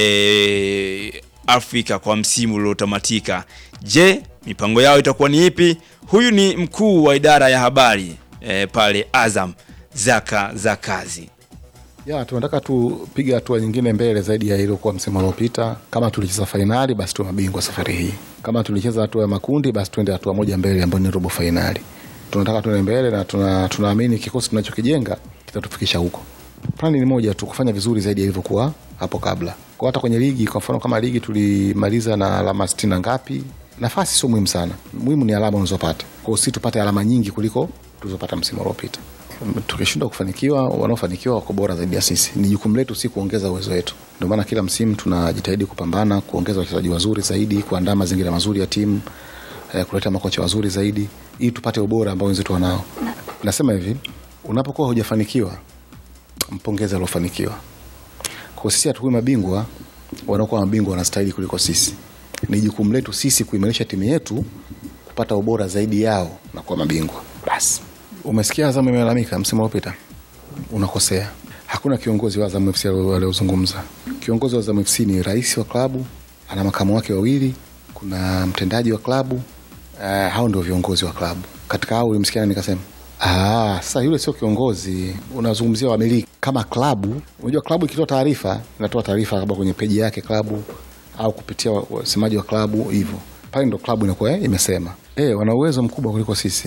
e, Afrika kwa msimu uliotamatika. Je, mipango yao itakuwa ni ipi? Huyu ni mkuu wa idara ya habari e, pale Azam, Zaka za kazi. Ya, tunataka tupige hatua nyingine mbele zaidi ya iliyokuwa msimu uliopita. Kama tulicheza fainali, basi tuwe mabingwa safari hii. Kama tulicheza hatua ya makundi, basi tuende hatua moja mbele ambayo ni robo fainali. Tunataka tuende mbele na tuna, tunaamini kikosi tunachokijenga kitatufikisha huko. Plani ni moja tu, kufanya vizuri zaidi ya ilivyokuwa hapo kabla. Kwa hata kwenye ligi, kwa mfano kama ligi tulimaliza na alama sitini na ngapi, nafasi sio muhimu sana, muhimu ni alama unazopata. Kwa hiyo si tupate alama nyingi kuliko tulizopata msimu uliopita tukishindwa kufanikiwa, wanaofanikiwa wako bora zaidi ya sisi. Ni jukumu letu si kuongeza uwezo wetu. Ndio maana kila msimu tunajitahidi kupambana kuongeza wachezaji wazuri zaidi, kuandaa mazingira mazuri ya timu eh, kuleta makocha wazuri zaidi ili tupate ubora ambao wenzetu wanao. Nasema hivi, unapokuwa hujafanikiwa, mpongeze aliofanikiwa. Kwa sisi hatukuwi mabingwa, wanaokuwa mabingwa wanastahili kuliko sisi. Ni jukumu letu sisi kuimarisha timu yetu kupata ubora zaidi yao na kuwa mabingwa. Basi umesikia Azam imelalamika msimu uliopita, unakosea. Hakuna kiongozi wa Azam FC aliozungumza. Kiongozi wa Azam FC ni rais wa klabu, ana makamu wake wawili, kuna mtendaji wa klabu. Uh, hao ndio viongozi wa klabu. Katika hao ulimsikia nani kasema? Ah, sasa yule sio kiongozi, unazungumzia wamiliki. Kama klabu, unajua klabu ikitoa taarifa inatoa taarifa labda kwenye peji yake klabu au kupitia wasemaji wa klabu hivyo, pale ndo klabu inakuwa eh, imesema eh, wana uwezo mkubwa kuliko sisi.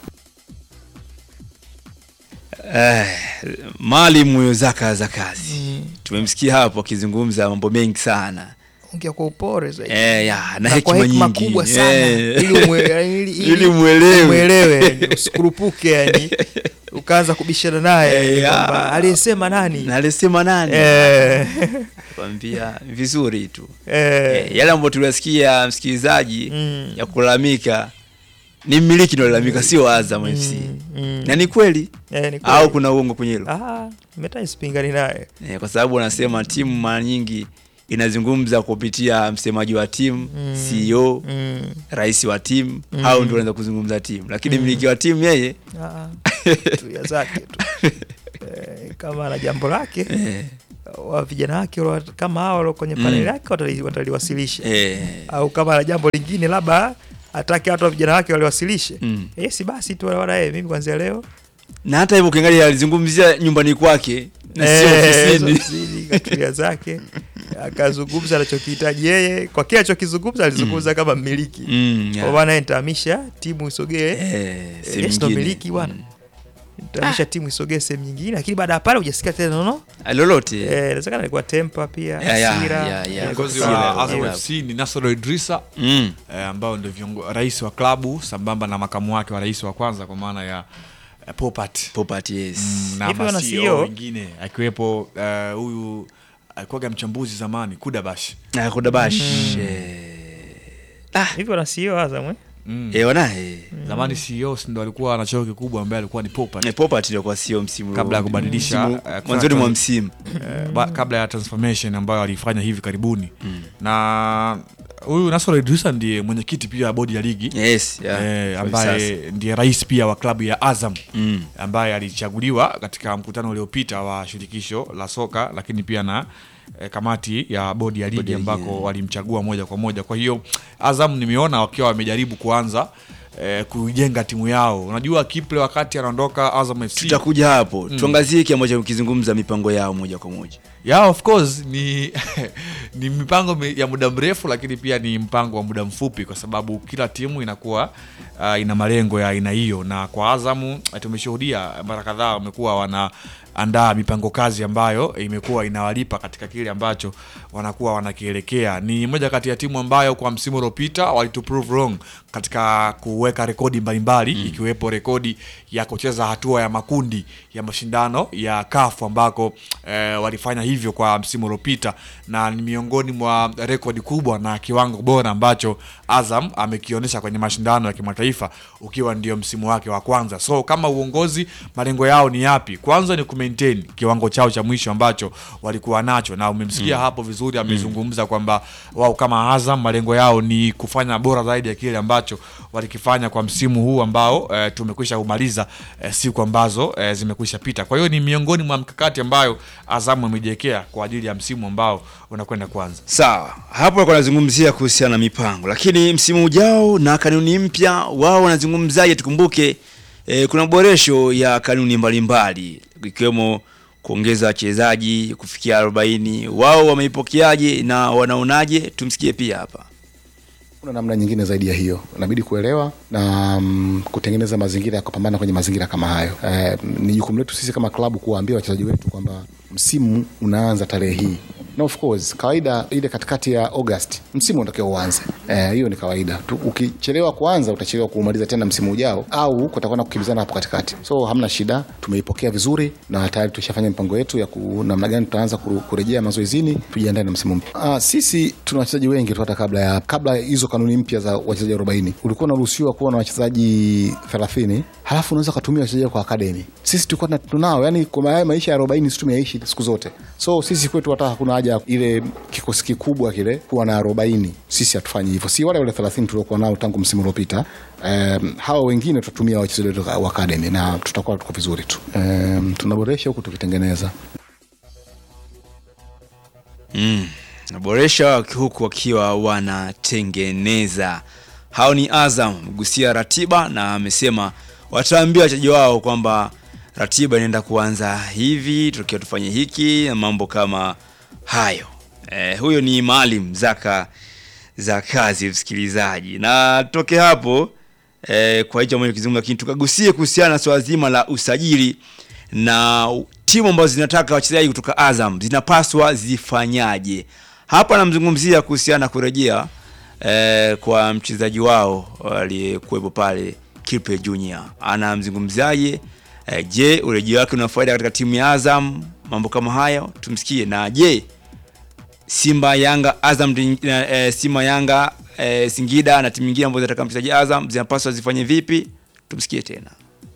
Eh, Maalim huyo Zaka za kazi tumemsikia hapo akizungumza mambo mengi sana ongea kwa upore zaidi eh, ya, na Na kwa hekima hekima nyingi kubwa sana Eh. ili umwe- ili- ili- ili mwelewe umwelewe, yani, usikurupuke yani ukaanza kubishana naye Eh, ya. kwamba aliyesema nani na alisema nani Eh. kwambia vizuri tu Eh. Eh, yale ambayo tuliasikia msikilizaji Mm. ya kulalamika ni mmiliki ndo lalamika sio Azam FC mm. na ni kweli Eh, ni kweli. au kuna uongo kwenye hilo Ah, meta sipingani naye eh, kwa sababu wanasema timu mara nyingi inazungumza kupitia msemaji wa timu Mm. CEO Mm. rais wa timu Mm. hao ndio wanaweza kuzungumza timu lakini Mm. mmiliki wa timu yeye Ah, tulia zake tu eh, kama ana jambo lake wa vijana wake wala- kama hao walio kwenye Mm. paneli yake watali- wataliwasilisha Eh. au kama ana jambo lingine labda atake watu wa vijana wake waliwasilishe Mm. eh, si basi tu wana yeye mimi kuanzia leo na hata hivyo ukiangalia alizungumzia nyumbani kwake na sio Eh, ofisini ofisini, katulia zake akazungumza anachokihitaji yeye kwa kile alichokizungumza alizungumza kama mmiliki Mm, yeah. kwa maana yeye nitahamisha timu isogee Eh, eh, sehemu yes, ndo nyingine. miliki bwana nitahamisha timu isogee sehemu nyingine lakini baada ya pale hujasikia tena nono Ah, lolote eh, inawezekana alikuwa tempa pia Yeah, yeah, hasira, yeah, yeah. eh, Kiongozi hasira, wa hasira. Azam FC ni Nasoro Idrisa Mm. eh, ambao ndio viongo- rais wa klabu sambamba na makamu wake wa rais wa kwanza kwa maana ya eh, Popat Popat, yes. mm, na Hivi wana ma-CEO CEO? wengine akiwepo eh, huyu alikuwaga mchambuzi zamani Kudabash na Kudabash hivi wana CEO Azam eh? mm. eh, wanaye zamani CEO si ndo alikuwa na cheo kikubwa ambaye alikuwa ni Popat Eh, Popat ndio kwa sio msimu kabla ya ulio- kubadilisha msimu- eh, kufanya mwanzoni mwa trans- msimu eh, ba- kabla ya transformation ambayo alifanya hivi karibuni na huyu Nasoro Idrisa ndiye mwenyekiti pia wa bodi ya ligi yes, yeah, eh, kwa ambaye sasa. ndiye rais pia wa klabu ya Azam Mm. ambaye alichaguliwa katika mkutano uliopita wa shirikisho la soka, lakini pia na eh, kamati ya bodi ya ligi ya ligi, ambako yeah. walimchagua moja kwa moja. Kwa hiyo Azam nimeona wakiwa wamejaribu kuanza eh, kuijenga timu yao. Unajua Kiple wakati anaondoka Azam FC tutakuja hapo Mm. tuangazie kile ambacho ukizungumza mipango yao moja kwa moja yeah, of course ni ni mipango mi- ya muda mrefu lakini pia ni mpango wa muda mfupi kwa sababu kila timu inakuwa uh, ina malengo ya aina hiyo na kwa azamu eh, tumeshuhudia mara kadhaa wamekuwa wanaandaa mipango kazi ambayo imekuwa inawalipa katika kile ambacho wanakuwa wanakielekea ni moja kati ya timu ambayo kwa msimu uliopita walitu prove wrong katika kuweka rekodi mbalimbali mm. ikiwepo rekodi ya kucheza hatua ya makundi ya mashindano ya kafu ambako eh, walifanya hivyo kwa msimu uliopita na ni miongoni mwa rekodi kubwa na kiwango bora ambacho Azam amekionyesha kwenye mashindano ya kimataifa ukiwa ndio msimu wake wa kwanza. So kama uongozi, malengo yao ni yapi? Kwanza ni kumaintain kiwango chao cha mwisho ambacho walikuwa nacho, na umemsikia Mm. hapo vizuri, amezungumza kwamba wao kama Azam malengo yao ni kufanya bora zaidi ya kile ambacho walikifanya kwa msimu huu ambao eh, tumekwisha kumaliza eh, siku ambazo eh, zimekwisha pita. Kwa hiyo ni miongoni mwa mkakati ambayo Azamu amejiwekea kwa ajili ya msimu ambao unakwenda kuanza. sawa hapo alikuwa anazungumzia kuhusiana na mipango lakini msimu ujao na kanuni mpya wao wanazungumzaje tukumbuke eh, kuna boresho ya kanuni mbalimbali ikiwemo kuongeza wachezaji kufikia 40 wao wameipokeaje na wanaonaje tumsikie pia hapa kuna namna nyingine zaidi ya hiyo inabidi kuelewa na mm, kutengeneza mazingira ya kupambana kwenye mazingira kama hayo eh, ni jukumu letu sisi kama klabu kuwaambia wachezaji wetu kwamba msimu unaanza tarehe hii na of course kawaida ile katikati ya august msimu unatakiwa uanze Eh, hiyo ni kawaida tu, ukichelewa kuanza utachelewa kuumaliza tena msimu ujao au kutakuwa na kukimbizana hapo katikati so hamna shida tumeipokea vizuri na tayari tushafanya mipango yetu ya ku, namna gani tutaanza kuru- kurejea mazoezini tujiandae na msimu mpya ah, sisi tuna wachezaji wengi tu hata kabla ya kabla ya hizo kanuni mpya za wachezaji 40 ulikuwa unaruhusiwa kuwa na wachezaji 30 halafu unaweza ukatumia wachezaji kwa akademi sisi tulikuwa tuna- tunao yani kwa haya maisha ya 40 sisi tumeyaishi siku zote so sisi kwetu hata hakuna haja ya ile kikosi kikubwa kile kuwa na 40 sisi hatufanyi hivyo si wale wale 30 tuliokuwa nao tangu msimu uliopita um, hawa wengine tutatumia wachezaji wetu wa akademi na tutakuwa tuko vizuri tu um, tunaboresha huku tukitengeneza mm. naboresha huku wakiwa wanatengeneza hao ni azam gusia ratiba na amesema wataambia wachezaji wao kwamba ratiba inaenda kuanza hivi tukiwa tufanye hiki na mambo kama hayo eh, huyo ni maalim zaka za kazi msikilizaji na toke hapo eh, kwa hicho ambacho kizungumza lakini tukagusie kuhusiana na swala zima la usajili na timu ambazo zinataka wachezaji kutoka Azam zinapaswa zifanyaje. Hapa anamzungumzia kuhusiana na kurejea eh, kwa mchezaji wao aliyekuwepo pale Kipe Junior. Anamzungumzaje? Eh, je, urejeo wake una faida katika timu ya Azam? Mambo kama hayo tumsikie. Na je, Simba, Yanga, Azam, eh, Simba, Yanga, eh, Singida na timu nyingine ambazo zinataka mchezaji Azam zinapaswa zifanye vipi? Tumsikie tena.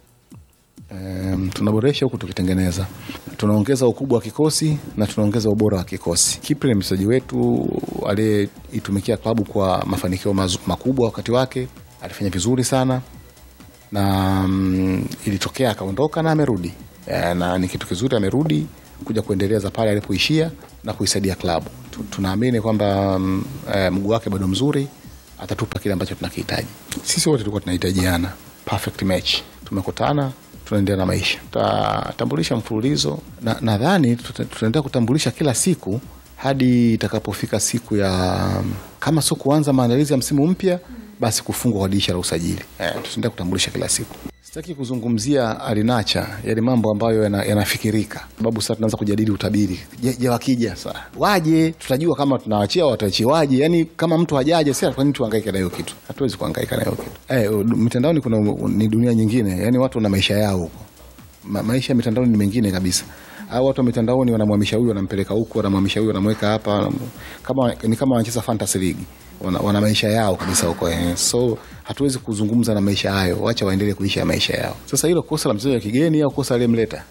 Um, tunaboresha huku tukitengeneza, tunaongeza ukubwa wa kikosi na tunaongeza ubora wa kikosi. Kipre ni mchezaji wetu aliyeitumikia klabu kwa mafanikio mazu- makubwa wakati wake, alifanya vizuri sana na um, ilitokea akaondoka na amerudi e, na ni kitu kizuri, amerudi kuja kuendeleza pale alipoishia na kuisaidia klabu. Tu- Tunaamini kwamba um, e, mguu wake bado mzuri, atatupa kile ambacho tunakihitaji. Sisi wote tulikuwa tunahitajiana, perfect match. Tumekutana, tunaendelea na maisha, tutatambulisha mfululizo na nadhani tuta- tutaendelea kutambulisha kila siku hadi itakapofika siku ya kama sio kuanza maandalizi ya msimu mpya, basi kufungwa kwa dirisha la usajili. Eh, tutaendelea kutambulisha kila siku. Sitaki kuzungumzia alinacha yale mambo ambayo yana- yanafikirika, sababu sasa tunaanza kujadili utabiri. Je, je wakija sasa waje, tutajua kama tunawachia au wataachiwaje. Yani kama mtu hajaje, sasa kwa nini tuhangaike na hiyo kitu? Hatuwezi kuhangaika na hiyo kitu. Eh, u- mitandaoni kuna ni dunia nyingine, yani watu wana maisha yao huko Ma, maisha ya mitandaoni ni mengine kabisa au watu wa mitandaoni wanamhamisha huyu wanampeleka huku wanamhamisha huyu wanamweka hapa wanam- kama ni kama wanacheza fantasy league wana, wana maisha yao kabisa huko eh. so hatuwezi kuzungumza na maisha hayo wacha waendelee kuisha maisha yao sasa hilo kosa la mchezaji wa kigeni au kosa aliyemleta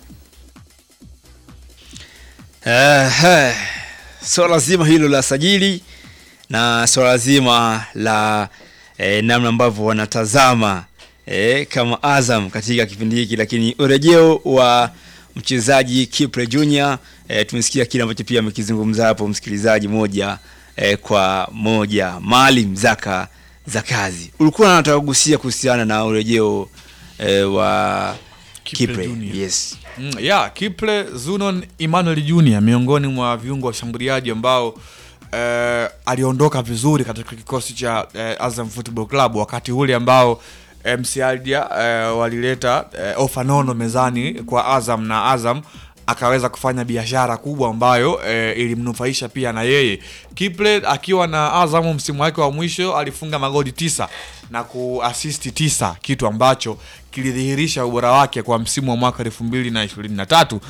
Uh, so lazima hilo la sajili na swala zima la eh, namna ambavyo wanatazama eh, kama Azam katika kipindi hiki, lakini urejeo wa mchezaji Kipre Junior eh, tumesikia kile ambacho pia amekizungumza hapo msikilizaji moja eh, kwa moja. Maalim Zaka Zakazi, ulikuwa unataka kugusia kuhusiana na urejeo eh, wa Kipre, Junior. yes. Mm, yeah, Kiple Zunon Emmanuel Junior miongoni mwa viungo washambuliaji ambao eh, aliondoka vizuri katika kikosi cha eh, Azam Football Club wakati ule ambao MC Aldia eh, walileta eh, ofa nono mezani kwa Azam na Azam akaweza kufanya biashara kubwa ambayo eh, ilimnufaisha pia na yeye. Kiple akiwa na Azam msimu wake wa mwisho alifunga magoli tisa na kuasisti tisa, kitu ambacho kilidhihirisha ubora wake kwa msimu wa mwaka 2023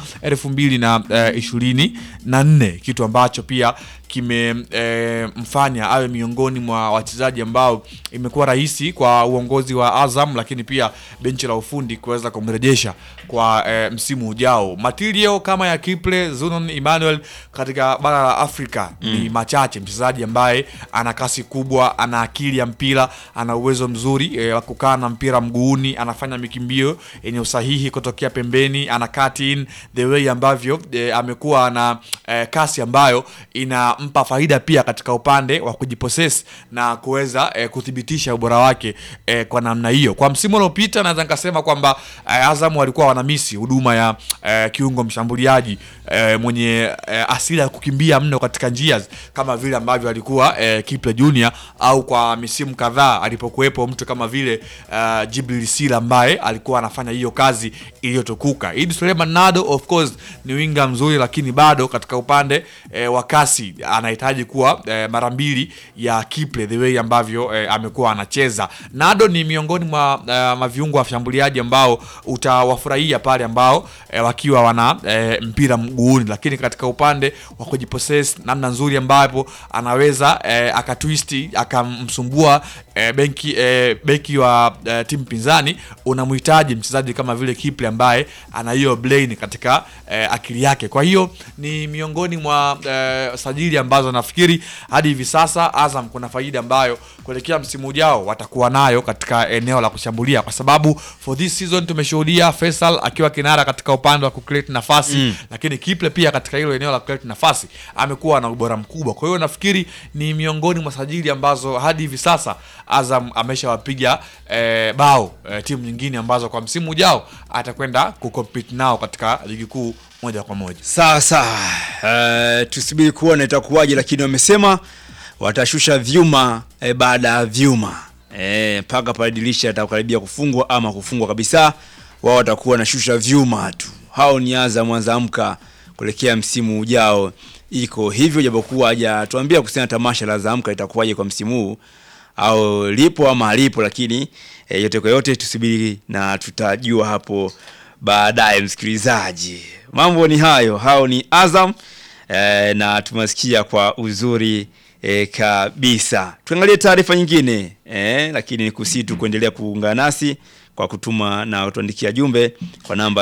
2024, kitu ambacho pia kimemfanya awe miongoni mwa wachezaji ambao imekuwa rahisi kwa uongozi wa Azam, lakini pia benchi la ufundi kuweza kumrejesha kwa e, msimu ujao. Material kama ya Kiple Zunon Emmanuel katika bara la Afrika ni machache. Mchezaji ambaye ana kasi kubwa, ana akili ya mpira, ana uwezo mzuri e, wa kukaa na mpira mguuni, anafanya mikimbio yenye usahihi kutokea pembeni, ana cut in the way ambavyo e, amekuwa na e, kasi ambayo inampa faida pia katika upande wa kujipossess na kuweza e, kuthibitisha ubora wake e, kwa namna hiyo. Kwa msimu uliopita naweza nikasema kwamba e, Azam walikuwa wanamisi huduma ya e, kiungo mshambuliaji e, mwenye e, asili ya kukimbia mno katika njia kama vile ambavyo alikuwa e, Kiple Junior au kwa misimu kadhaa alipokuwepo mtu kama vile uh, Jibril Sila ambaye alikuwa anafanya hiyo kazi iliyotukuka. Idi Suleiman Nado of course ni winga mzuri, lakini bado katika upande e, wa kasi anahitaji kuwa e, mara mbili ya Kiple the way ambavyo e, amekuwa anacheza. Nado ni miongoni mwa e, maviungo wa washambuliaji ambao utawafurahia pale ambao e, wakiwa wana e, mpira mguuni, lakini katika upande wa kujipossess namna nzuri ambapo anaweza e, akatwisti akamsumbua e, benki e, beki wa e, timu pinzani, unamhitaji mchezaji kama vile Kiple ambaye ana hiyo brain katika e, akili yake. Kwa hiyo ni miongoni mwa e, sajili ambazo nafikiri hadi hivi sasa Azam kuna faida ambayo kuelekea msimu ujao watakuwa nayo katika eneo la kushambulia, kwa sababu for this season tumeshuhudia Faisal akiwa kinara katika upande wa kucreate nafasi Mm. lakini Kiple pia katika hilo eneo la kucreate nafasi amekuwa na ubora mkubwa. Kwa hiyo nafikiri ni miongoni mwa sajili ambazo hadi hivi sasa Azam ameshawapiga eh, bao eh, timu nyingine ambazo kwa msimu ujao atakwenda kucompete nao katika ligi kuu moja kwa moja. Sawa sawa, uh, tusubiri kuona itakuwaje, lakini wamesema watashusha vyuma eh, baada ya vyuma eh, mpaka pale dirisha atakaribia kufungwa ama kufungwa kabisa, wao watakuwa wanashusha vyuma tu. Hao ni Azam Azamka kuelekea msimu ujao, iko hivyo, japokuwa hajatuambia kuhusiana na tamasha la Azamka itakuwaje kwa msimu huu au lipo ama halipo, lakini eh, yote kwa yote tusubiri na tutajua hapo baadaye. Msikilizaji, mambo ni hayo, hao ni Azam eh, na tumesikia kwa uzuri eh, kabisa. Tuangalie taarifa nyingine eh, lakini ni kusii tu kuendelea kuungana nasi kwa kutuma na kutuandikia jumbe kwa namba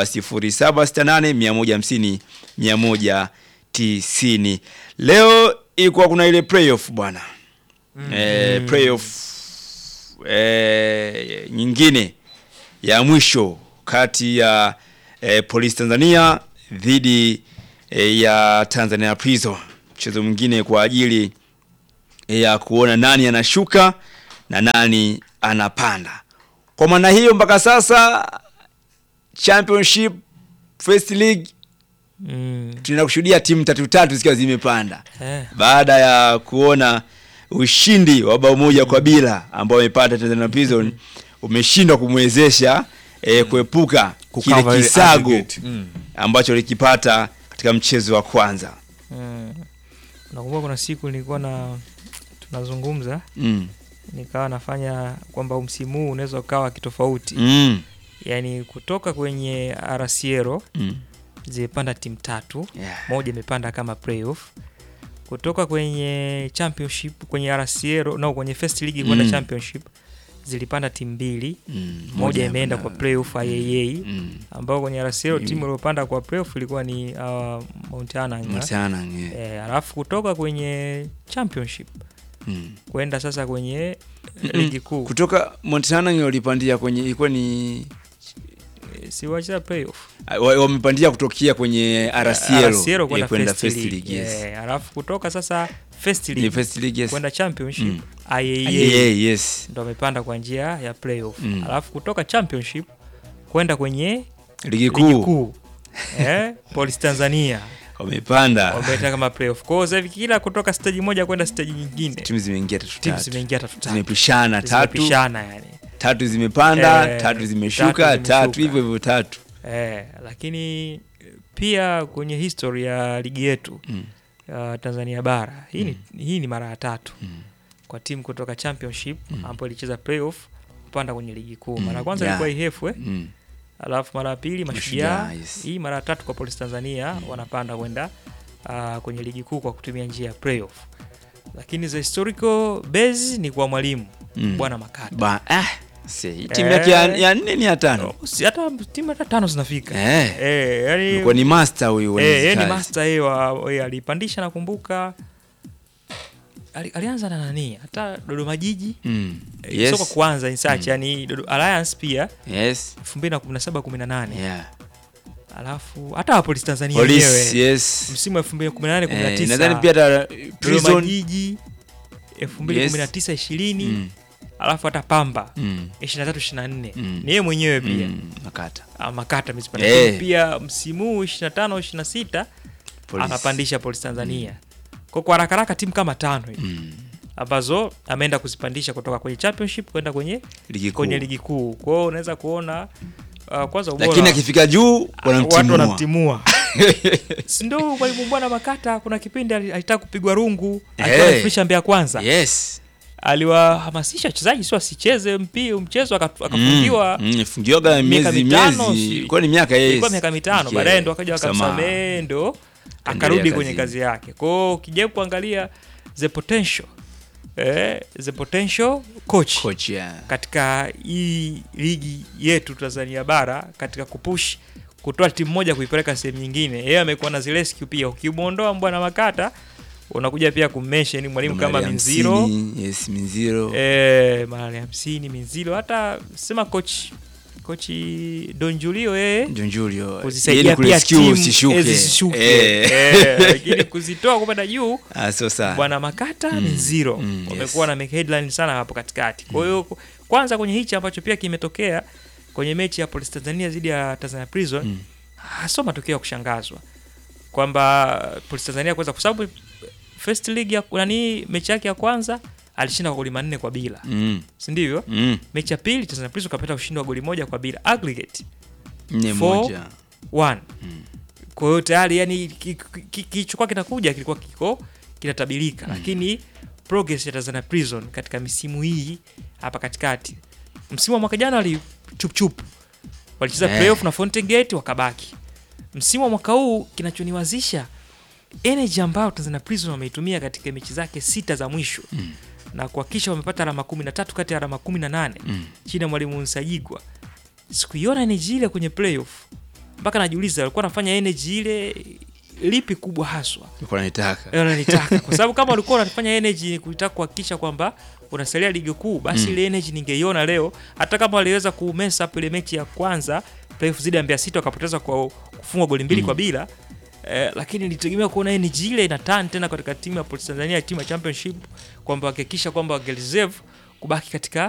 0768 150 190. Leo ilikuwa kuna ile playoff bwana eh, playoff eh, nyingine ya mwisho kati ya eh, Police Tanzania dhidi eh, ya Tanzania Prison, mchezo mwingine kwa ajili ya kuona nani anashuka na nani anapanda. Kwa maana hiyo mpaka sasa Championship First League Mm. tunaenda kushuhudia timu tatu tatu zikiwa zimepanda Eh. baada ya kuona ushindi wa bao moja kwa bila ambao amepata Tanzania Prison umeshindwa kumwezesha eh, kuepuka Kucover kile ile kisago aggregate. Mm. ambacho likipata katika mchezo wa kwanza. Mm. Nakumbuka kuna siku nilikuwa na tunazungumza Mm. nikawa nafanya kwamba msimu huu unaweza ukawa kitofauti Mm. yaani kutoka kwenye arasiero Mm. zimepanda timu tatu Yeah. moja imepanda kama playoff kutoka kwenye championship kwenye arasiero no kwenye first league kwenda Mm. championship zilipanda timu mbili Mm. moja imeenda kwenda- kwa playoff IAA Mm. ambao kwenye arasiero Mm. timu iliyopanda kwa playoff ilikuwa ni uh, Mount Anang Mount Anang, yeah. eh, alafu kutoka kwenye championship Mm. kwenda sasa kwenye ligi kuu kutoka Montana walipandia kwenye ilikuwa ni si wacheza playoff wa- wamepandia kutokea kwenye RCL RCL eh, kwenda kwenda first first league, league yes. Eh, alafu kutoka sasa first Ni league, first league, yes. kwenda championship Mm. IAA, IAA, yes. ndo amepanda kwa njia ya playoff Mm. alafu kutoka championship kwenda kwenye Ligi kuu. eh, Police Tanzania Wamepanda. wameenda kama playoff kwa hiyo sasa hivi kila kutoka stage moja kwenda stage nyingine timu zimeingia tatu timu tatu. zimeingia tatu tatu. Zimepishana tatu. Zimepishana yani tatu zimepanda Eh, tatu zimeshuka tatu tatu zimeshuka. hivyo hivyo tatu Eh, lakini pia kwenye history ya ligi yetu Mm. uh, Tanzania bara hii, ni, hii ni mara ya tatu kwa timu kutoka championship ambayo ilicheza playoff kupanda kwenye ligi kuu. Mara ya kwanza Yeah. ilikuwa Ihefwe Mm. alafu mara ya pili Mashujaa. Mashujaa, yes. Hii mara ya tatu kwa Police Tanzania wanapanda kwenda uh, kwenye ligi kuu kwa kutumia njia ya playoff, lakini the historical base ni kwa mwalimu Mm. Bwana Makata. Ba, ah, si, timu yake ya, Eh, ya nne ni ya tano si hata timu hata tano zinafika Eh. eh, yani, Alikuwa ni master huyu wa eh, hizi yeye ni kazi. master yeye wa yeye alipandisha nakumbuka ali, alianza na nani hata Dodoma Jiji Mm. Eh, Yes. soka kwanza in search yani Dodo, Alliance pia Yes. 2017 18 Yeah. alafu hata wa Police Tanzania Police, wenyewe yes. msimu wa 2018 19 Eh, nadhani pia hata Dodoma Prison Jiji 2019 20 Mm. alafu hata Pamba Mm. 23 24 Mm. ni yeye mwenyewe pia Mm, Makata. Ah, Makata amezipanda. Eh. Lakini pia msimu huu 25 26 Police. akapandisha Police Tanzania. Kwa kwa haraka haraka timu kama tano hivi ambazo ameenda kuzipandisha kutoka kwenye championship kwenda kwenye Ligi kuu. kwenye ligi kuu. Kwa hiyo unaweza kuona uh, kwanza ubora lakini akifika juu watu wanamtimua wanamtimua. si ndio mwalimu bwana Makata kuna kipindi ali- alitaka kupigwa rungu alikuwa Eh. anafundisha Mbeya kwanza. Yes. Aliwahamasisha wachezaji sio asicheze mpira mchezo aka- akafungiwa Mm, mm, fungiwaga miaka miezi mitano, miezi si- ilikuwa ni miaka yes. ilikuwa miaka mitano Okay. baadaye ndo akaja Msamaha. wakamsamehe ndo Kaendelea akarudi kwenye kazini. kazi yake kwao ukijaribu kuangalia the potential eh, the potential coach, Coach, yeah. katika hii ligi yetu Tanzania bara katika kupush kutoa timu moja kuipeleka sehemu nyingine yeye amekuwa na zile skill pia ukimwondoa mbwana makata unakuja pia kummention mwalimu kama Mali Minziro hamsini, yes, Minziro. eh, mara hamsini Minziro hata sema coach kochi Don Julio yeye Don Julio. kuzisaidia Yeye ni pia kurescue timu zisishuke. eh, zisishuke Eh. Eh, lakini kuzitoa kupanda juu Ah, sio sana. bwana Makata Mm, ni zero mm, yes. wamekuwa na make headline sana hapo katikati kwa hiyo kwanza kwenye hichi ambacho pia kimetokea kwenye mechi ya Police Tanzania dhidi ya Tanzania Prison Mm. hasio matokeo ya kushangazwa kwamba Police Tanzania kwanza kwa sababu first league ya nani mechi yake ya kwanza alishinda kwa goli manne kwa bila Mm. si ndivyo Mm. mechi ya pili Tanzania Prison kapata ushindi wa goli moja kwa bila aggregate Nne Four, moja. one. kwa hiyo tayari yani kilichokuwa kinakuja kilikuwa kiko kinatabilika lakini progress ya Tanzania Prison katika misimu hii hapa katikati msimu wa mwaka jana wali chupchup walicheza Eh. playoff na Fountain Gate wakabaki msimu wa mwaka huu kinachoniwazisha energy ambayo Tanzania Prison wameitumia katika mechi zake sita za mwisho Mm. na kuhakikisha wamepata alama kumi na tatu kati ya alama kumi na nane Mm. chini ya mwalimu Nsajigwa sikuiona energy ile kwenye playoff mpaka najiuliza walikuwa wanafanya energy ile lipi kubwa haswa Nilikuwa naitaka. Eh, wananitaka kwa sababu kama walikuwa wanafanya energy ni kutaka kuhakikisha kwamba unasalia ligi kuu basi Mm. ile energy ningeiona leo hata kama waliweza kumesa up ile mechi ya kwanza playoff zidi ya Mbeya City wakapoteza kwa kufungwa goli mbili Mm. kwa bila eh, lakini nilitegemea kuona energy ile ina turn tena katika timu ya Police Tanzania timu ya championship kwamba wakihakikisha kwamba wangereserve kubaki katika